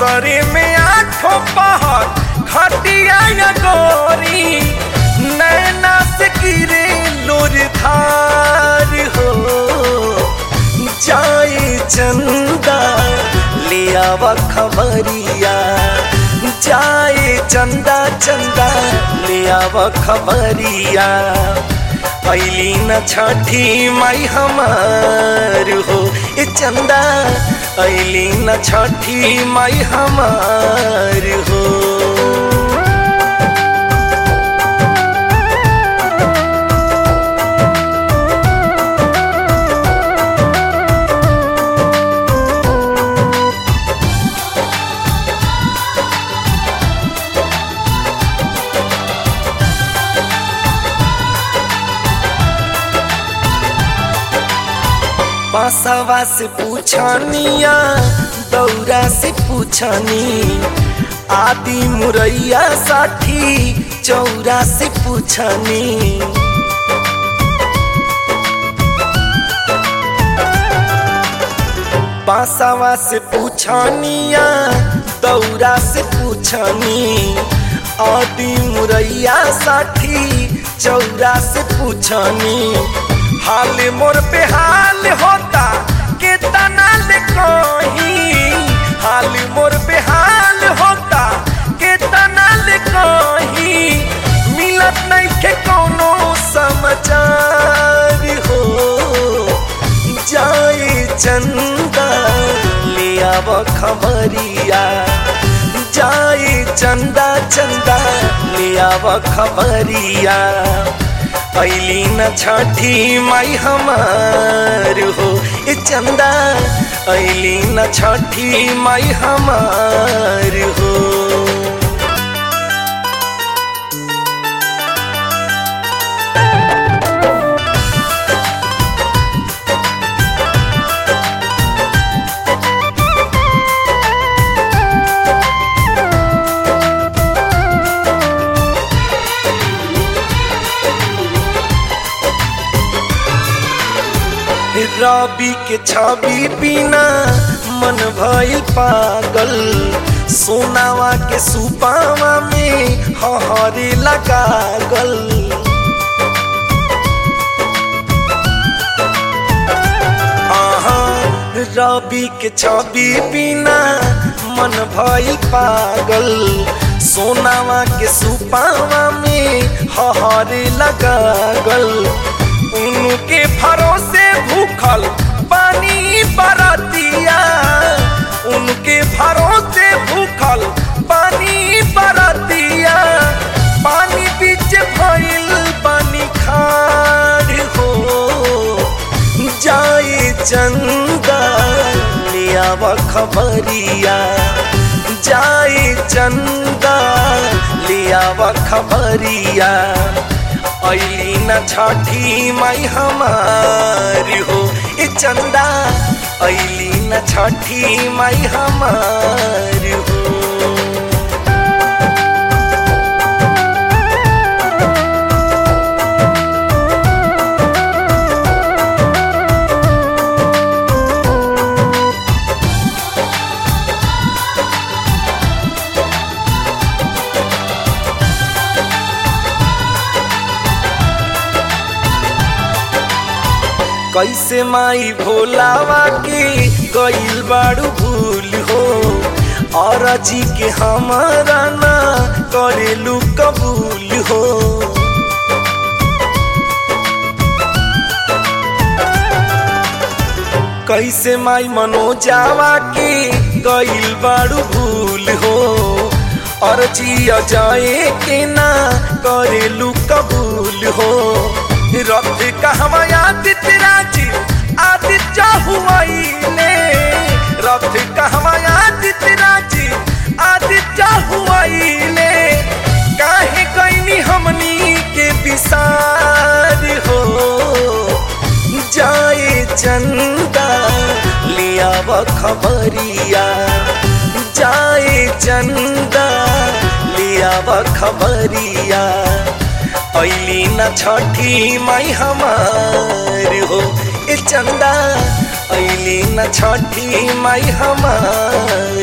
असरे में आठों पहर खटिया या गोरी नैना से गिरे लोर धार हो जाए चंदा ले आवा खबरिया जाए चंदा चंदा ले आवा खबरिया ऐली न छठी माई हमार हो ए चंदा ऐली न छठी माई हमार हो बासवा से पूछनिया दौरा से पूछनी आदि मुरैया साठी चौरा से पूछनी बासवा से पूछनिया दौरा से पूछनी आदि मुरैया साठी चौरा से पूछनी हाल मोर पे हाल होता के तना ले कहीं हाल मोर पे हाल होता के तना ले कहीं मिलत नहीं के कोनो समाचार हो जाए चंदा ले आव खबरिया जाए चंदा चंदा ले आव खबरिया ऐली न छठी माई हमार हो ए चंदा ऐली न छठी माई हमार हो रबी के छवि बिना मन भइल पागल सोनावा के सुपावा में हहरे लगागल आहा रबी के छवि बिना मन भइल पागल सोनावा के सुपावा में हहरे लगागल उनके भरोसे भूखल पानी बरतिया उनके भरोसे भूखल पानी बरतिया पानी बीच भइल पानी खाड़ हो जाए चंदा लियाव खबरिया जाए चंदा लियाव खबरिया ऐली न छठी माई हमार हो ए चंदा ऐली न छठी माई हमार हो कैसे माई भोलावा के गईल बाड़ू भूल हो और जी के हमारा ना करेलू कबूल हो कैसे माई मनोजावा के गईल बाड़ू भूल हो और जिया जाए के ना करेलू कबूल हो रथ कहवा आदित्य राजी आदित्य हुआइले रथ कहवा आदित्य राजी आदित्य हुआइले काहे कैनी हमनी के विसार हो जाए चंदा लिया खबरिया जाए चंदा लिया खबरिया ऐली न छठी माई हमार हो ए चंदा ऐली न छठी माई हमार